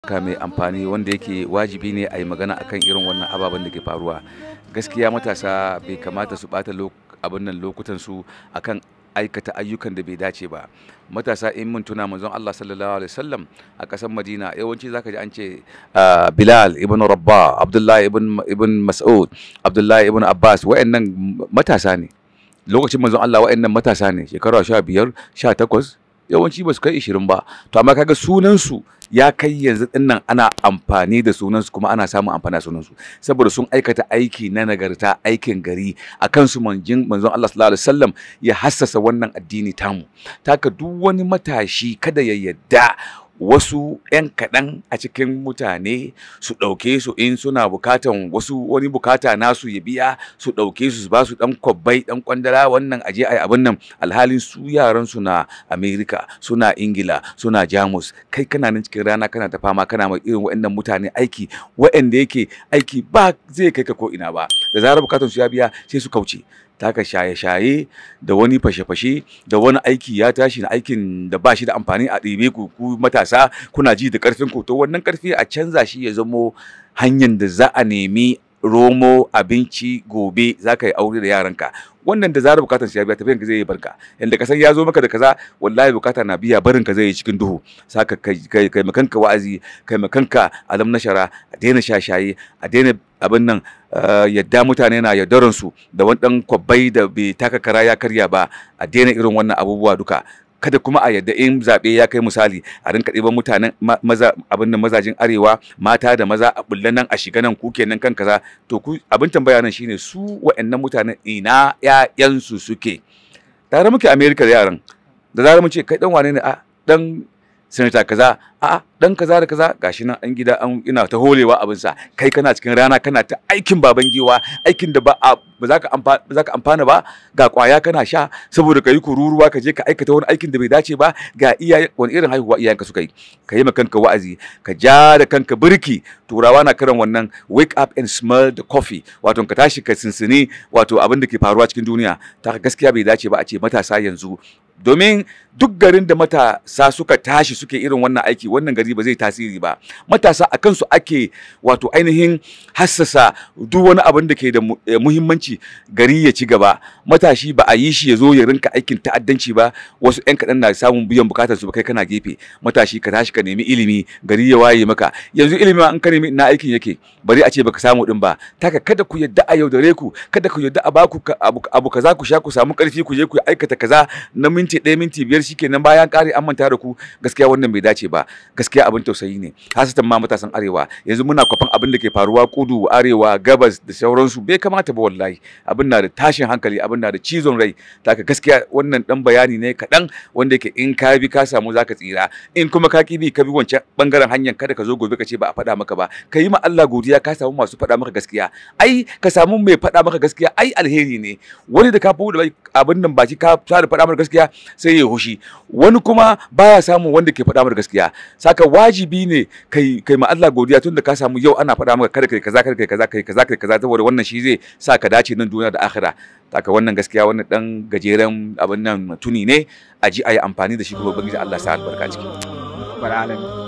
ka mai amfani wanda yake wajibi ne a yi magana akan irin wannan ababen da ke faruwa gaskiya matasa bai kamata su bata abin nan lokutan su akan aikata ayyukan da bai dace ba matasa in mun tuna manzon Allah sallallahu alaihi wasallam a kasar Madina yawanci zaka ji an ce Bilal ibn Rabba Abdullahi ibn ibn Mas'ud Abdullahi ibn Abbas wayannan matasa ne lokacin manzon Allah wayannan matasa ne shekara 15 18 yawanci ba su kai 20 ba to amma kaga sunan su ya kai yanzu dinnan ana amfani da sunansu kuma ana samun amfani da sunansu saboda sun aikata aiki na nagarta aikin gari a kansu manjin manzon Allah sallallahu alaihi wasallam ya hassasa wannan addini tamu taka duk wani matashi kada ya yadda wasu 'yan kaɗan a cikin mutane su ɗauke su in suna bukatan wasu wani bukata nasu ya biya su ɗauke su ba su ɗan kwabbai ɗan kwandala wannan aje a abin nan alhalin su yaran su na amerika suna ingila suna jamus kai kana nan cikin rana kana ta fama kana ma irin waɗannan mutane aiki waɗanda yake aiki ba zai kai ka ko ina ba da zarar bukatan su ya biya sai su kauce taka shaye-shaye da wani fashe-fashe da wani aiki ya tashi na aikin da ba shi da amfani a ɗibe ku ku matasa kuna ji da ƙarfin ku to wannan ƙarfi a canza shi ya zamo hanyar da za a nemi romo abinci gobe za ka yi aure da yaranka wannan da zarar bukatar ya biya tafiyan ka zai yi barka yanda ka san ya zo maka da kaza wallahi bukata na biya barin ka zai yi cikin duhu saka kai kai kai makanka wa'azi kai makanka alam nashara a daina shashaye a daina abin nan yadda mutane na yaudaran su da wani dan kwabbai da bai taka kara ya karya ba a daina irin wannan abubuwa duka kada kuma a yadda in zaɓe ya kai misali a rinka ɗiban mutanen maza abin da mazajin arewa mata da maza a bulle nan a shiga nan ku kenan kan kaza to ku abin tambaya nan shine su wa'annan mutanen ina ƴaƴansu suke tare muke america da yaran da zarar mu ce kai dan wane ne a dan sanata kaza a dan kaza da kaza gashi nan an gida an ina ta holewa abin sa kai kana cikin rana kana ta aikin baban giwa aikin da ba ba za ka amfana ba za ka amfana ba ga kwaya kana sha saboda kai kururuwa ka je ka aikata wani aikin da bai dace ba ga iyaye wani irin haihuwa iyayenka suka yi ka yi kanka wa'azi ka ja da kanka birki turawa na kiran wannan wake up and smell the coffee wato ka tashi ka sinsini wato abin da ke faruwa cikin duniya ta gaskiya bai dace ba a ce matasa yanzu domin duk garin da matasa suka tashi suke irin wannan aiki wannan gari ba zai tasiri ba matasa a kansu ake wato ainihin hassasa duk wani abin da ke da muhimmanci gari ya ci gaba matashi ba a yi shi ya zo ya rinka aikin ta'addanci ba wasu 'yan kaɗan na samun biyan bukatar su ba kai kana gefe matashi ka tashi ka nemi ilimi gari ya waye maka yanzu ilimi an ka nemi na aikin yake bari a ce baka samu din ba taka kada ku yadda a yaudare ku kada ku yadda a baku abu kaza ku sha ku samu karfi ku je ku aikata kaza na minti ɗaya minti biyar shikenan bayan ƙare an manta da ku gaskiya wannan bai dace ba gaskiya abin tausayi ne hasatan ma matasan arewa yanzu muna kwafan abin da ke faruwa kudu arewa gabas da sauransu bai kamata ba wallahi abin na da tashin hankali abin na da cizon rai taka gaskiya wannan dan bayani ne kaɗan wanda yake in ka bi ka samu zaka tsira in kuma ka ki bi ka bi wancan bangaren hanyar kada ka zo gobe ka ce ba a faɗa maka ba ka yi ma Allah godiya ka samu masu faɗa maka gaskiya ai ka samu mai faɗa maka gaskiya ai alheri ne wani da ka fi abin nan baki ka fara faɗa maka gaskiya sai ya hushi wani kuma baya samu wanda ke faɗa maka gaskiya saka wajibi ne kai kai ma Allah godiya tun da ka samu yau ana faɗa maka kada kai kaza kada kai kaza kai kaza kai kaza saboda wannan shi zai sa ka dace nan duniya da akhira saka wannan gaskiya wannan dan gajeren abin nan tuni ne a ji a yi amfani da shi kuma ubangiji Allah sa albarka ciki alamin